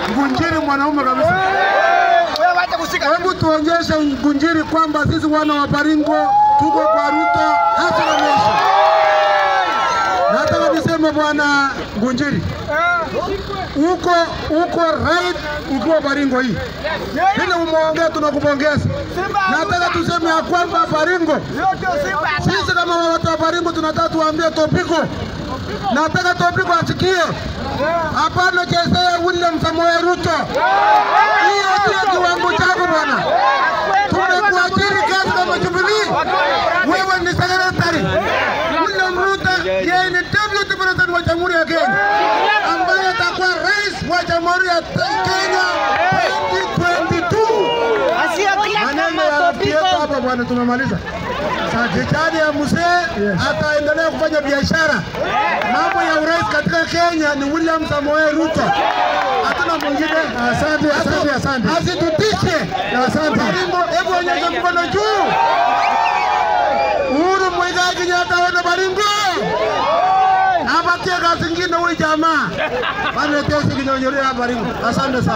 Ngunjiri mwanaume kabisa. Wewe wacha kushika. Hebu tuonyeshe Ngunjiri kwamba sisi wana wa Baringo tuko kwa Ruto hasa na mwisho. Nataka niseme bwana Ngunjiri, uko uko right ukiwa Baringo hii vile umeongea, tunakupongeza. Nataka tuseme ya kwamba Baringo, sisi kama watu wa Baringo tunataka tuambie Topiko, nataka Topiko asikie, hapana chezea William Samoei Ruto. Hiyo sio kiwango chako bwana. Tumekuajiri kazi kama Jubilee, wewe ni secretary. William Ruto yeye ni deputy president wa Jamhuri ya Kenya ambaye atakuwa rais wa Jamhuri ya Kenya 2022. Maneno ya rafiki yetu hapa bwana, tumemaliza. Serikali ya mzee ataendelea kufanya biashara. Mambo ya urais katika Kenya ni William Samoei Ruto, hatuna mwingine. Asante, asante, asante. Asitutishe. Asante. Baringo, hebu onyesha mkono juu. Uhuru Muigai Kenyatta wana Baringo. Apatie kazi ingine huyu jamaa. Bana tesi kinyonyorea Baringo. Asante sana.